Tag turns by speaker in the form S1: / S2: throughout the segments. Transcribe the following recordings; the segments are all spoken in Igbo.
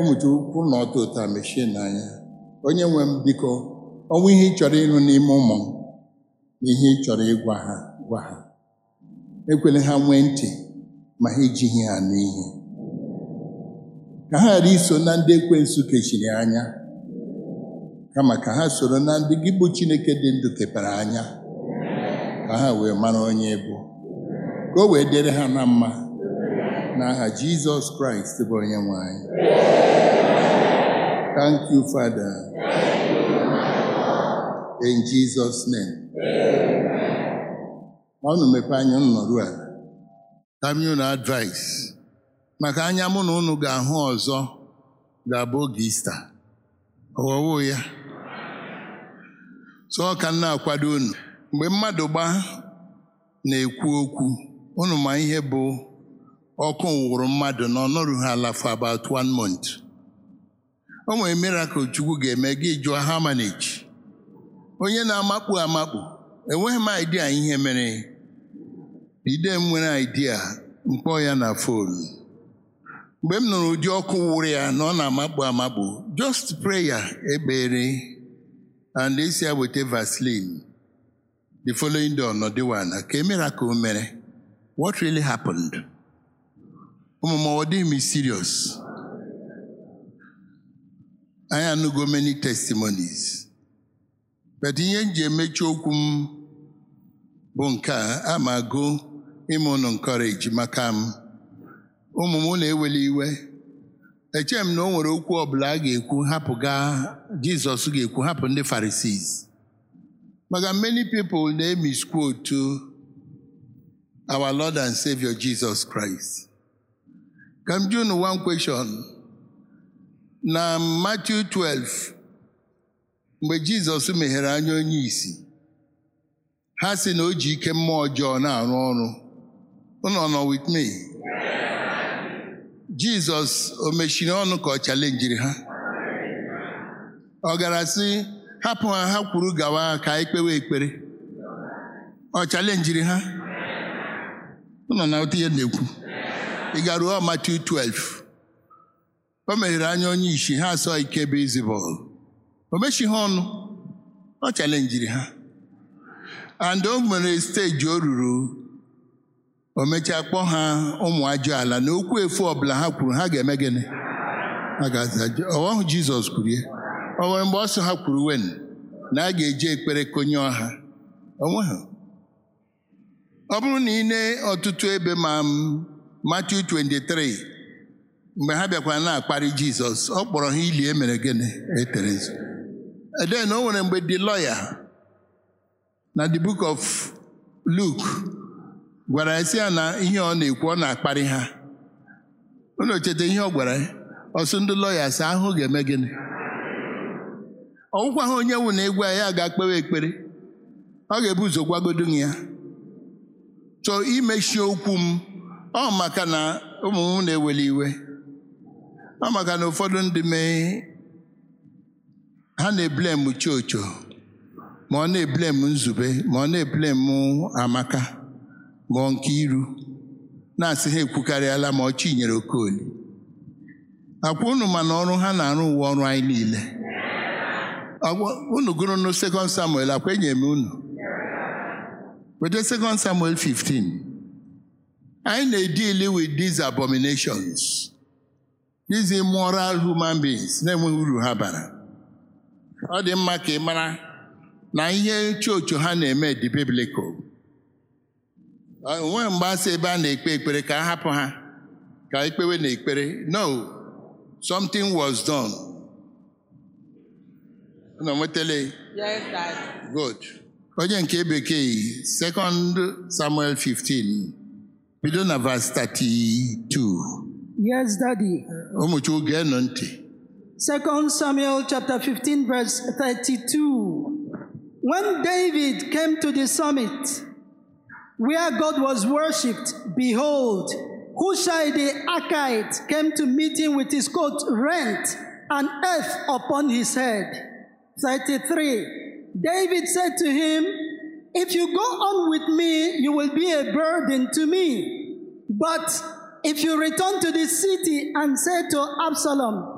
S1: mụta ukwu na ọtọ ụta mechie n'anya onye nwe m biko ọnwa ihe ị chọrọ ịrụ n'ime ụmụ m na ihe ị chọrọ ịgwa ha gwa ha ekwela ha nwee ntị ma ha ejighị ha n'ihe ka ha ghara iso na ndị ekwensu kechiri anya kama ka ha soro na ndị gị bụ Chineke dị ndụ kepere anya ka ha wee mara onye bụ ka o wee dịrị ha na mma n'aha Jizọs Kraịst bụ onye nwe anyị thank you Father in Jesus name ọnụ mepe anya unu nọrụ ala Tami unu advice maka anya mụ na unu ga-ahụ ọzọ ga-abụ oge Ista ọwọwụ ya so ọ ka m na-akwado unu mgbe mmadụ gba na-ekwu okwu unu ma ihe bụ ọkụ wụrụ mmadụ na ọnọrụ ha ala for about one month o nwere miracle Chukwu ga-eme gị jụọ ha manage onye na-amakpu amakpu enweghị m idea ihe mere ide m nwere idea mkpọ ya na fon mgbe m nụrụ ụdị ọkụ wụrụ ya na ọ na-amakpu amakpu just prayer ekpere and esi ya weta Vaseline the following day ọnọdịwana ka e miracle mere what really happened ụmụ m ọ dịghị m serious anyị anụgo many testimonies but ihe m ji emechi okwu m bụ nke a ama agụ ime ụnụ encourage maka m ụmụ m na-eweli iwe eche m na o nwere okwu ọbụla a ga-ekwu hapụ gaa Jizọs ga-ekwu hapụ ndị Pharisees maka many people na-emisquote our Lord and Savior Jesus Christ ka m jụ unu one question na Matthew 12 mgbe Jizọs meghere anya onye isi ha sị na o ji ike mmụọ ọjọọ na-arụ ọrụ unu nọ with me Jizọs o mechiri ọnụ ka ọ chalenjiri ha ọ gara sị hapụ ha ha kwuru gawa ka anyị kpewe ekpere ọ chalenjiri ha unu na otu ihe na-ekwu ị garuo Matthew 12 o meghere anya onye isi ha asọ ike bụ izibọl o mechighị ọnụ ọ chalenjiri ha and o nwere steji o ruru o mechaa kpọọ ha ụmụ ajọ ala na okwu efu ọbụla ha kwuru ha ga-eme gịnị ha ga-aza ọhụ Jizọs kwuru ya o nwere mgbe ọsọ ha kwuru wen na a ga-eji ekpere konye ọha onwe ha ọ bụrụ na ị nee ọtụtụ ebe ma Matthew 23 mgbe ha bịakwara na-akparị Jizọs ọ kpọrọ ha ili emere gịnị eterezi eden o nwere mgbe the lawyer na the book of Luke gwara ya sị ya na ihe ọ na-ekwu ọ na-akparị ha unu cheta ihe ọ gwara ya ọsụ ndị lọya sị ahụ ga-eme gịnị ọgwụkwa ha onye wụ na egwu ya ga-akpewe ekpere ọ ga-ebu ụzọ gwagodo ya chọọ imechi okwu m ọ maka na ụmụ m na-eweli iwe ọ maka na ụfọdụ ndị mee ha na-eblem chocho ma ọ na-eblem nzube ma ọ na-eblem amaka ma ọ nke iru na-asị ha ekwukarịala ma ọ chinyere okoli akwa unu mana ọrụ ha na-arụ uwe ọrụ anyị niile unu gụrụ na sekọnd samuel akwa enye m unu weta sekọnd samuel 15 anyị na-edili with these abominations these immoral human beings na-enweghị uru ha bara ọ dị mma ka ị mara na ihe chocho ha na-eme dị biblical onwe mgbe asị ebe a na-ekpe ekpere ka a hapụ ha ka ekpewe na ekpere no something was done unu nwetele
S2: Yes, Dad.
S1: good onye nke bekee second samuel 15 bido na verse 32
S3: Yes, Daddy.
S1: ụmụchukwu geenụ ntị
S3: Second Samuel chapter 15, verse 32. When David came to the summit where God was worshipped, behold, Hushai the Archite came to meet him with his coat rent and earth upon his head. 33. David said to him, If you go on with me, you will be a burden to me. But if you return to the city and say to Absalom,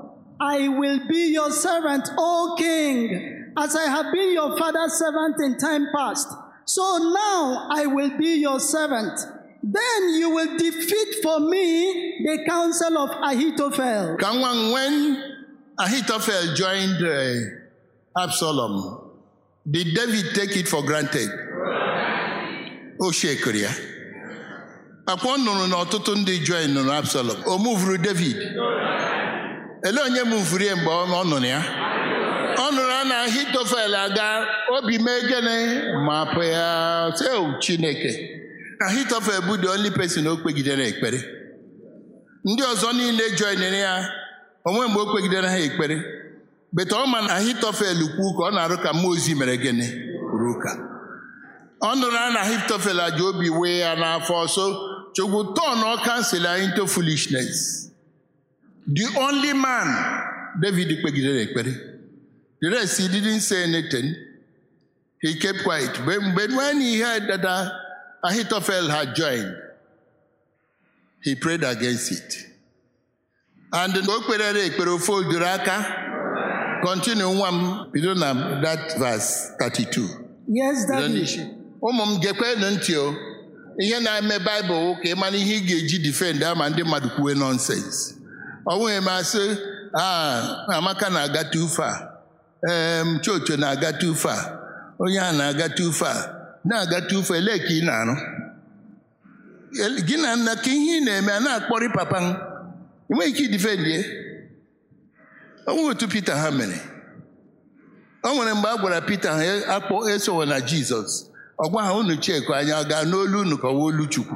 S3: I will be your servant, O king, as I have been your father's servant in time past. So now I will be your servant. Then you will defeat for me the counsel of Ahithophel.
S1: Ka nwa m, when Ahithophel joined uh, Absalom, did David take it for granted? O shekere ya. Akwa ọ nụrụ na ọtụtụ ndị join nụrụ Absalom. O muvuru David. Ele onye muvuru ya mgbe ọ ọ nụrụ ya? Ọ nụrụ na Ahitofel aga obi mee gịnị ma pụ ya sị "Oh, Chineke. Ahitofel bụ the only person o kpegidere ekpere. Ndị ọzọ niile joinere ya onwe mgbe o kpegidere ha ekpere. Beta ọ ma na Ahitofel kwu ka ọ na-arụ ka mmụọ ozi mere gịnị ruo ka. Ọ nụrụ na Ahitofel aja obi wee ya n'afọ so Chukwu turn all counsel into foolishness. The only man David kpegidere ekpere. The rest he didn't say anything. He kept quiet. But, but when he heard that uh, Ahithophel had joined, he prayed against it. And o kperere ekpere ofe odoro aka. Continue nwa m bido na that verse 32.
S3: Yes,
S1: Bido
S3: Daddy.
S1: n'isi. Ụmụ m gekwenụ ntị o. Ihe na-eme Baịbụl ka ị mara ihe ị ga-eji defend ama ndị mmadụ kwuwe nonsense. Ọ bụghị m asị "Ah, Amaka na-aga too far. Em, Chocho na-aga too far. Onye a na-aga too far. Na-aga too far. Elee ka ị na-arụ? El- Gị na nna ka ihe ị na-eme a na-akpọrị papa m. Ị nweghị ike idefend ya. Ọ nweghị otu Pita ha mere. O nwere mgbe a gwara Pita ha "E- akpọ esowe na Jizọs. Ọ gwa ha unu chekụ anya ọ gaa n'olu unu ka ọ wụ olu Chukwu.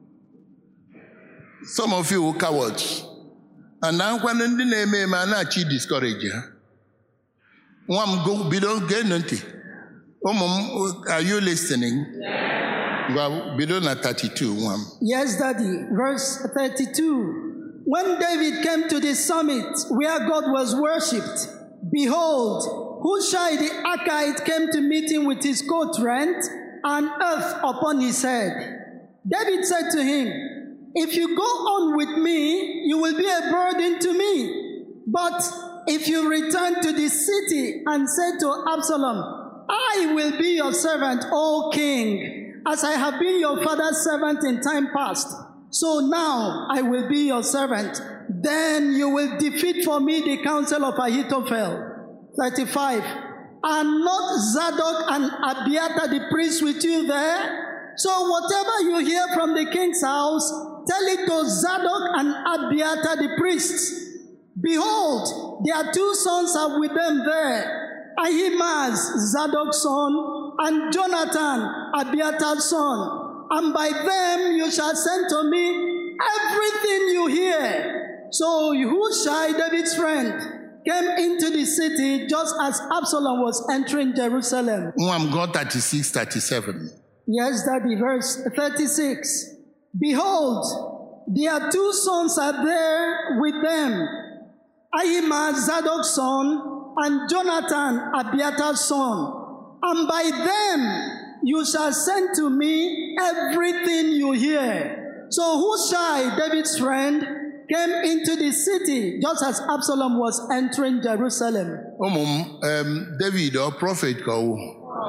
S1: Some of you were cowards. And akwanụ ndị na-eme eme a na-achị discourage ha. Nwa m go bido geenụ ntị. Ụmụ m, are you listening? Gwa bido na 32 nwa m.
S3: Yes, Daddy. Verse 32. When David came to the summit where God was worshipped, behold, Hushai the Archite came to meet him with his coat rent and earth upon his head. David said to him, If you go on with me, you will be a burden to me. But if you return to the city and say to Absalom, I will be your servant, O king, as I have been your father's servant in time past. So now I will be your servant. Then you will defeat for me the counsel of Ahithophel. 35. Are not Zadok and Abiathar the priests with you there? So whatever you hear from the king's house, tell it to Zadok and Abiathar the priests. Behold, their two sons are with them there, Ahimaaz, Zadok's son, and Jonathan, Abiatar's son. And by them you shall send to me everything you hear. So Hushai, David's friend, came into the city just as Absalom was entering Jerusalem.
S1: Nwa m gụọ 36, 37.
S3: Yes, Daddy, verse 36. Behold, their two sons are there with them Ahimaaz, Zadok's son, and Jonathan, Abiatar's son. And by them you shall send to me everything you hear. So Hushai, David's friend, came into the city just as Absalom was entering Jerusalem.
S1: ụmụ m em, david ọ prọfet ka ọwụ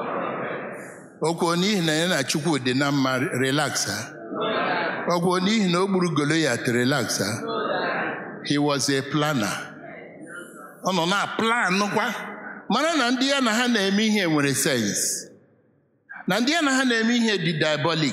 S1: okwuo n'ihi na ya na chukwu dị na mma relaxa okwuo n'ihi na o gburu goliat relaxa he was a planner ọ nọ na plan kwa mara na ndị ya na ha na-eme ihe nwere sense na ndị ya na ha na-eme ihe dị diabolic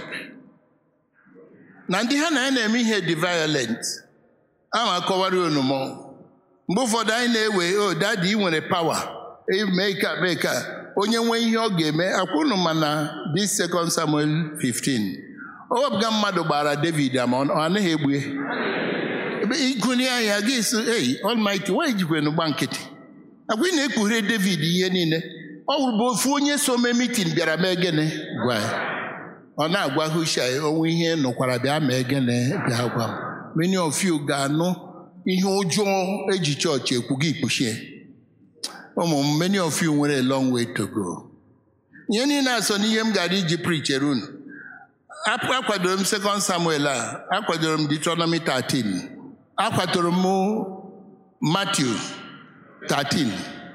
S1: na ndị ha na ya na-eme ihe dị violent ama akọwara unu mọ mgbe ụfọdụ anyị na-ewe o dadi ị nwere pawa mee ka mee ka onye nwee ihe ọ ga-eme akwụnụ ma na this second Samuel 15 o wepụga mmadụ gbara David ama ọ anaghị egbu ya ebe ịgụnye anya gị so ei Almighty wee jikwenu gba nkịtị agwa ị na-ekpughere David ihe niile ọ wụrụ bụ ofu onye so mee mitin bịara mee gịnị gwa ya ọ na-agwa Hushai onwe ihe nụkwara bịa mee gịnị bịa gwa m many of you ga-anụ ihe ụjọ eji chọọchị ekwu gị kpuchie ụmụ m many of you nwere a long way to go ihe niile asọ n'ihe m gara iji prichere unu Ap- akwadoro m second samuel a akwadoro m deuteronomy 13 akwadoro m matthew 13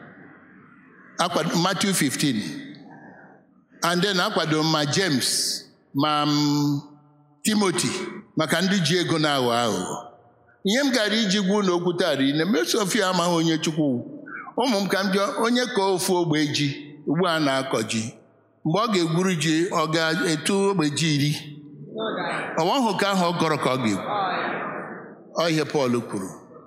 S1: akwado Matthew 15 and then akwado ma James ma m, Timothy maka ndị ji ego na-aghọ aghụghọ ihe m gara iji gwa ụlọ okwu tara ine mesofia amaghị onye chukwu ụmụ m ka m jụọ onye ka ofu ogbe ji ugbu a na-akọ ji mgbe ọ ga-egwuru ji ọ ga-etu ogbe ji iri ọwa ka ahụ ọ gọrọ ka ọ ga-egwu Ọ ihe Pọl kwuru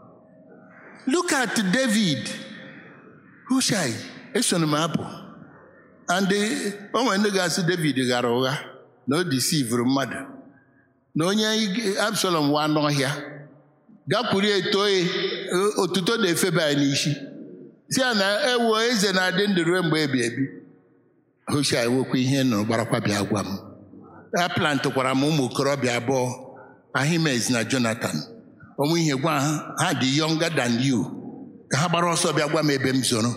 S1: look at David Hushai esoro m apụ and o nwere ndị ga-asị David ghara ụgha na o disivuru mmadụ na onye Absalom wa n'ọhịa gakwuru etoe otuto na-efeba ya n'isi si ya na ewo eze na-adị ndụ ruo mgbe ebi ebi Hushai wekwa ihe nọ gbarakwa bịa gwa m a plantịkwara m ụmụ okorobịa abụọ Ahimaaz na Jonathan onwe ihe gwa ha ha dị younger than you ka ha gbara ọsọ bịa gwa m ebe m zoro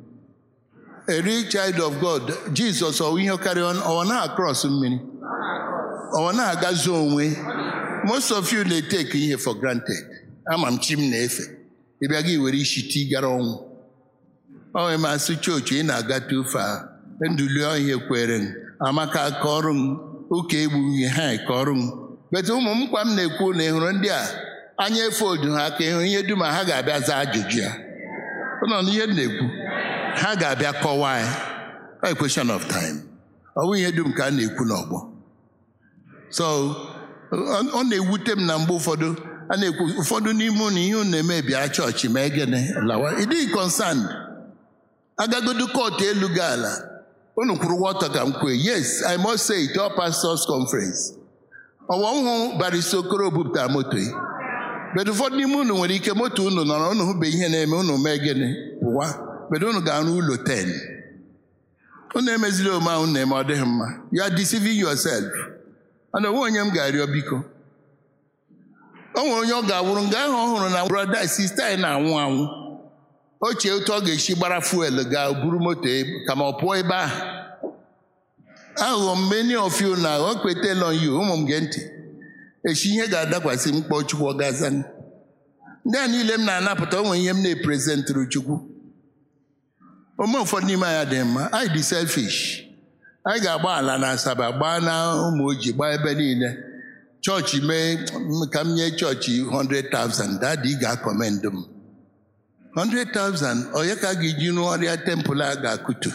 S1: a real child of God Jizọs ọwụ ihe karịa ọwa na-across mmiri ọwa na-agazu onwe most of you na-etake ihe for granted ama m chi m na-efe ịbịa gị were isi ti gara ọnwụ ọ nwere masị chọọchị ị na-aga tufe a nduli ọhịa kwere m amaka ka ọrụ m ụka egbughị ha ka ọrụ m bete ụmụ m kwa m na-ekwu na ịhụrụ ndị a anya efe odu ha ka ịhụ ihe dum ha ga-abịa zaa ajụjụ ya ụlọ na ihe m na-ekwu ha ga-abịa kọwaa ya a question of time ọ bụ ihe dum ka a na-ekwu n'ọgbọ so ọ na-ewute m na mgbe ụfọdụ a na-ekwu ụfọdụ n'ime ụnụ ihe unu na-eme bịa chọọchị ma egene lawa ị dịghị concerned agagodu kọtụ elu gị ala unu kwuru wọta ka m kwue yes i must say it all pastors conference ọwa nhụ barista okoro bupụtara moto ya bedo ụfọdụ n'ime unu nwere ike moto unu nọrọ unu hụbe ihe na-eme unu mee gịnị pụwa bedo unu ga-arụ ụlọ 10 unu emezili ome ahụ na-eme ọ dịghị mma you are deceiving yourself ana onwe onye m ga-arịọ biko o nwere onye ọ ga-awụrụ nga ahụ ọ hụrụ na brọda sista anyị na-anwụ anwụ ochie otu ọ ga-esi gbara fuel gaa buru moto kama ọ pụọ ebe ahụ aghụghọ many of you na o kwetela you ụmụ m gee ntị echi ihe ga-adakwasị m kpọọ chukwu ọ gaza ndị a niile m na-anapụta onwe ihe m na-eprezentịrụ chukwu ome ụfọdụ n'ime anyị dị mma anyị dị selfish anyị ga-agba ala na asaba gbaa na ụmụ ojii gbaa ebe niile chọọchị mee ka m nye chọọchị 100,000 dadi ị ga-akọmendụ m 100,000 onye ka a ga-eji rụọ ọrịa tempụl a ga-akụtu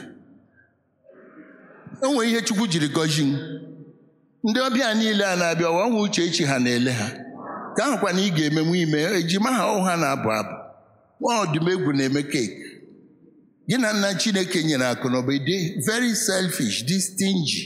S1: o nwere ihe chukwu jiri gọzi m ndị ọbịa niile a na-abịa ọwa nwa uche echi ha na-ele ha ka ahụkwa na ị ga-emenwu ime ejima ha ụha na-abụ abụ nwa ọdụmegwu na-eme keeki gị na nna chineke nyere akụ na ụba dị very selfish dị stingy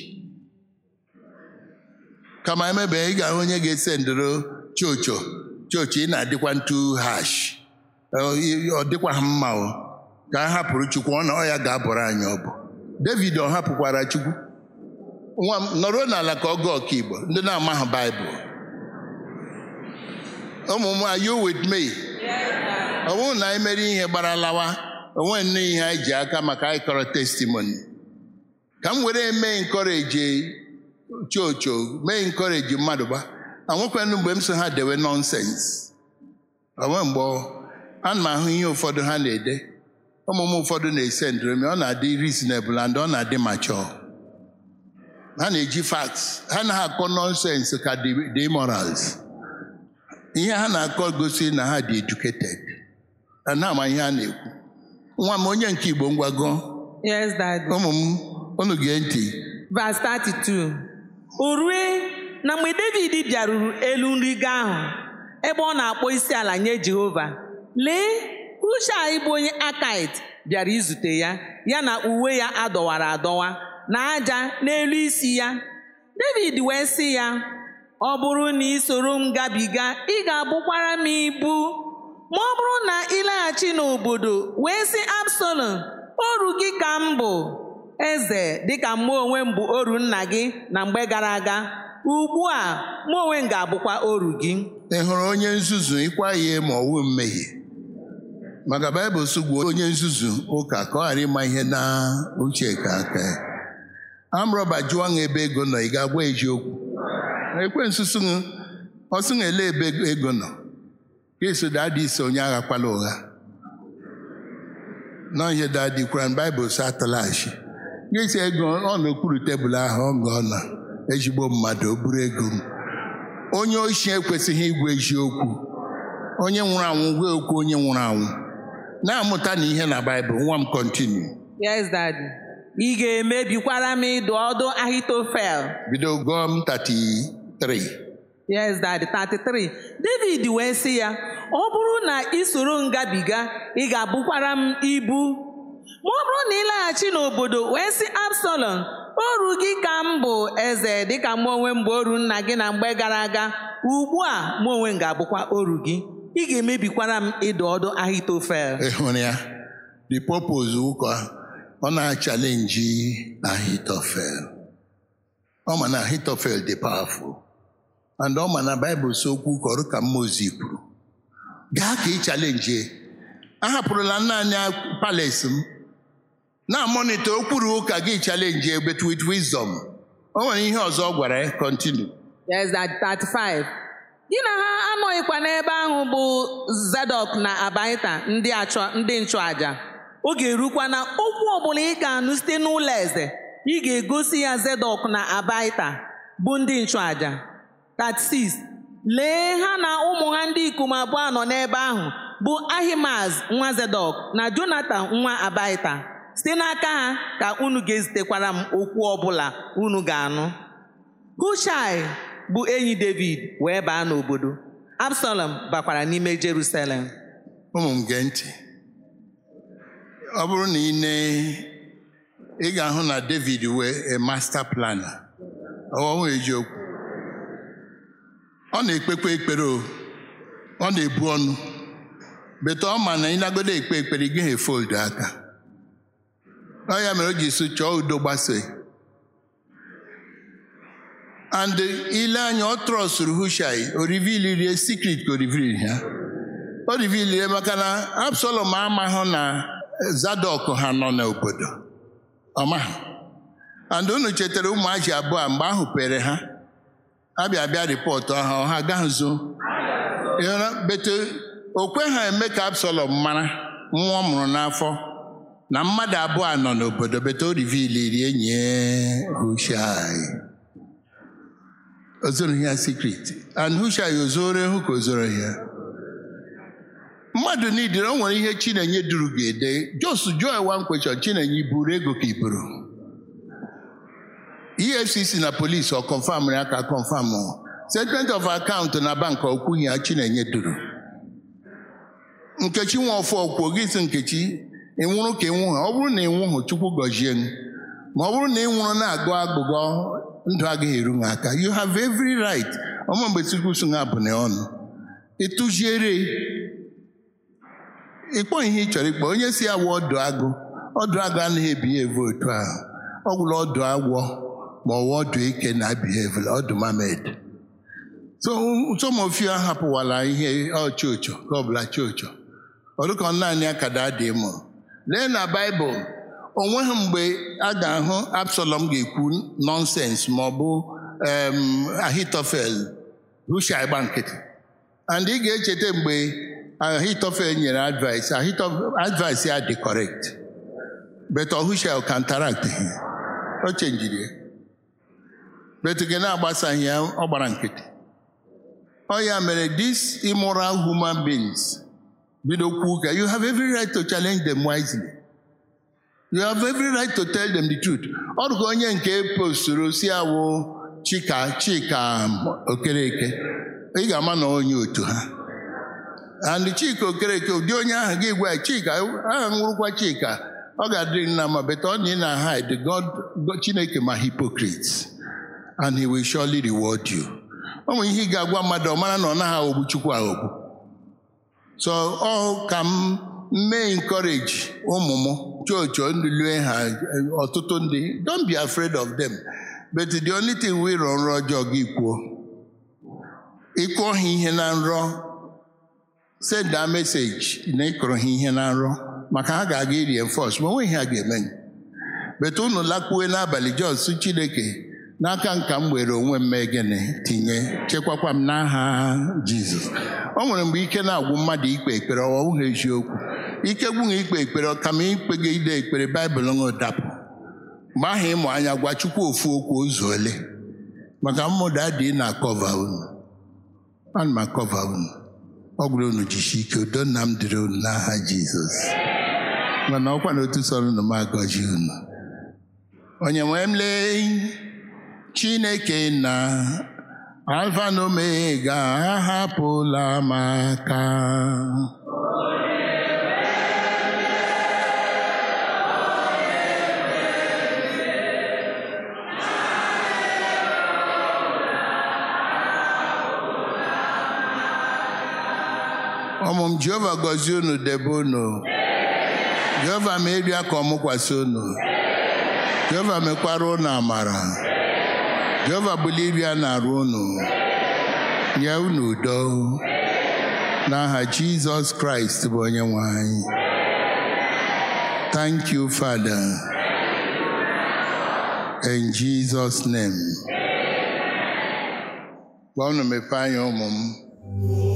S1: kama emebe ị ga-ahụ onye ga-ese ndoro chocho chocho ị na-adịkwa ntu hash ọ dịkwa ha mma o ka a hapụrụ chukwu ọ na ọ ya ga-abụrụ anyị ọbụ david ọ hapụkwara chukwu nwa m nọrọ n'ala ka ọ gụọ ọkaigbo ndị na-amaghị baịbụl ụmụ m are you with me ọ bụrụ na anyị mere ihe gbara lawa onwe nne ihe anyị ji aka maka anyị kọrọ testimoni ka m were mee nkọreji chocho mee nkọreji mmadụ gba anwekwanụ mgbe m so ha dewe nọnsens onwe mgbe ana m ahụ ihe ụfọdụ ha na-ede ụmụ m ụfọdụ na-ese ndromi ọ na-adị reasonable and ọ na-adị mature ha na-eji facts ha na akọ nọnsens ka the morals ihe ha na-akọ gosi na ha dị educated na ama ihe a na-ekwu nwa m onye nke Igbo ngwago
S2: Yes, Daddy.
S1: ụmụ m unu gee ntị
S2: Verse 32. O rue na mgbe David bịaruru elu nrigo ahụ ebe ọ na-akpọ isi ala nye Jehova lee Hushai bụ onye Akait bịara izute ya ya na uwe ya adọwara adọwa na aja n'elu isi ya David wee sị ya ọ bụrụ na ị soro m gabiga ị ga-abụkwara m ibu ma ọ bụrụ na ị laghachi n'obodo wee sị Absalom oru gị ka m bụ eze dịka mụ onwe m bụ oru nna gị na mgbe gara aga ugbu a mụ onwe m ga-abụkwa oru gị
S1: ị hụrụ onye nzuzu ịkwa ihe ma ọwụ mmehie maka baịbụl sụgbuo onye nzuzu ụka ka ọ ghara ịma ihe na uche ka aka ya amrọba jụọ ṅa ebe ego nọ ị ga-agwa eziokwu ekwensu sụṅụ ọsụṅụ ele ebe ego nọ ka eso dadị ise onye aghakwala ụgha na ihe dadikwara baịbụl si atalachi gịsi ego ọ n'okpuru tebụl ahụ ọ gụọ na ezigbo mmadụ o buru ego m onye ochi ekwesịghị igwe eziokwu onye nwụrụ anwụ gwa okwu onye nwụrụ anwụ na-amụta na ihe na baịbụl nwa m kontinu
S2: Yes, Daddy. Ị ga-emebikwara m ịdụ ọdụ Ahitofel.
S1: bido gụọ m 33
S2: Yes, Daddy. 33. David wee sị ya, ọ bụrụ na ị soro m gabiga, ị ga-abụkwara m ibu. Ma ọ bụrụ na ị laghachi n'obodo wee sị Absalom, oru gị ka m bụ eze dịka mụ onwe m bụ oru nna gị na mgbe gara aga. Ugbu a mụ onwe m ga-abụkwa oru gị. Ị ga-emebikwara m ịdụ ọdụ Ahitofel.
S1: ị hụrụ ya the purpose ụka ọ na-achalenji Ahitofel ọ ma na Ahitofel dị powerful and ọ ma na Baịbụl si okwu kọrọ ka Mmozi kwuru gaa ka ị chalenji ahapụrụla naanị palace m na-amonite okwuru ụka gị chalenji but with wisdom o nwere ihe ọzọ ọ gwara ya continue
S2: Yes, that 35. Gị na ha anọghịkwa n'ebe ahụ bụ Zadọk na Abaita ndị achọ ndị nchụaja. Oge erukwa na okwu ọbụla ị ga-anụ site n'ụlọ eze, ị ga-egosi ya Zadọk na Abaita bụ ndị nchụaja. 36. Lee ha na ụmụ ha ndị ikom abụọ nọ n'ebe ahụ bụ Ahimaz nwa Zadọk na Jonatan nwa Abaita. Site n'aka ha ka unu ga-ezitekwara m okwu ọbụla unu ga-anụ. Hushai bụ enyi David wee baa n'obodo. Absalom bakwara n'ime Jerusalem.
S1: ụmụ m gee ntị ọ bụrụ na ị nee ị ga-ahụ na David wee a master planner ọwọwụ eziokwu ọ na-ekpekwa ekpere o ọ na-ebu ọnụ bete ọ ma na ị nagodo ekpe ekpere ị gaghị efoldu aka ọ ya mere o ji so chọọ udo gbasoo and ile anya ọ trọsụrụ Hushai o rivilirie secret ka o rivili ya o rivilirie maka na Absalom amaghị na Zadọk ha nọ n'obodo ọmaghị and unu chetara ụmụaji abụọ mgbe ahụ pere ha abịa bịa ripọtụ ahụ ha agaghị zo bete o kwe ha eme ka Absalom mara nwa ọ mụrụ n'afọ na mmadụ abụọ nọ n'obodo bete o riviliri enyi ya Hushai o zoro ya secret and Hushai o zoro ehu ka o zoro ya mmadụ niile o nwere ihe Chinenye duru ga-ede jos joy one question Chinenye iburu ego ka iburu EFCC na polisi ọ confam ya ka confam statement of account na bank okwughị ya Chinenye duru Nkechi Nwofọ kwuo gị sị Nkechi ịnwụrụ ka ịnwụhụ ọ bụrụ na ịnwụhụ Chukwu gọzie m ma ọ bụrụ na ị nwụrụ na-agụ agbụgọ ndụ agaghị eru gị aka you have every right ọma mgbe Chukwu so ha bụ na ọnụ ịtụziere ịkpọ ihe ị chọrọ ịkpọ onye si awụ ọdụ agụ ọdụ agụ anaghị ebiheve otu ahụ ọ gwụrụ ọdụ agwọ ma ọ wụ ọdụ ike na biheve ọdụ mamed so some of you ahapụwala ihe ọchọchọ ka ọbụla chọchọ ọdụka naanị akada dị mụrụ lee na baịbụl o nweghị mgbe a ga-ahụ Absalom ga-ekwu nọnsens ma ọ bụ Ahitofel Hushai gba nkịtị and ị ga-echeta mgbe Ahitofel nyere advice advice ya dị correct but Hushai counteract o chenjiri ya but gị na-agbasaghị ya ọ gbara nkịtị ọ ya mere these immoral human beings bido kwuo ka you have every right to challenge them wisely you have every right to tell them the truth ọ dụka onye nke posturu si awụ chika chika okereke ị ga-ama na onye otu ha and chika okereke ụdị onye ahụ gị gwa chika aha nwụrụkwa chika ọ ga-adịrị nna ma beta ọ na ị na hide God Chineke ma hypocrites and he will surely reward you ọ nwere ihe ị ga-agwa mmadụ ọ mara na ọ naghị aghọgbu Chukwu aghọgbu so ọ ka m mee encourage ụmụ m chọọchị ndị lue ha ọtụtụ ndị don't be afraid of them but the only thing we rọ nrọ ọjọọ gị kwuo ịkụọ ha ihe na nrọ send a message na ịkụrụ ha ihe na nrọ maka ha ga-aga iri enforce ma onweghị ha ga-eme bet unu lakpuo n'abalị jos chineke n'aka nka m were onwe m mee gịnị tinye chekwakwa m n'aha jizọs o nwere mgbe ike na-agwụ mmadụ ikpe ekpere ọwụghị eziokwu ike gwụghị ikpe ekpere ọkama ikpe gị ide ekpere baịbụl ṅụ dapụ mgbe ahụ ịmụ anya gwa chukwu ofu okwu ụzọ ole maka mmụda dị na akọva unu ana m akọva unu ọ gwụrụ unu jishi ike udo nna m dịrị unu n'aha jizọs mana ọkwa na otu sọrọ unu m agọji unu onye nwee m lee chineke na alfa na omega ahapụla m aka ụmụ m jehova gọzie unu debe unu jehova merie ka ọmụkwasị unu jehova mekwara unu amara jehova bulie iri a na-arụ unu nye unu udo n'aha jizọs kraịst bụ onye nwe anyị thank you father in jesus name gwa unu mepee anya ụmụ m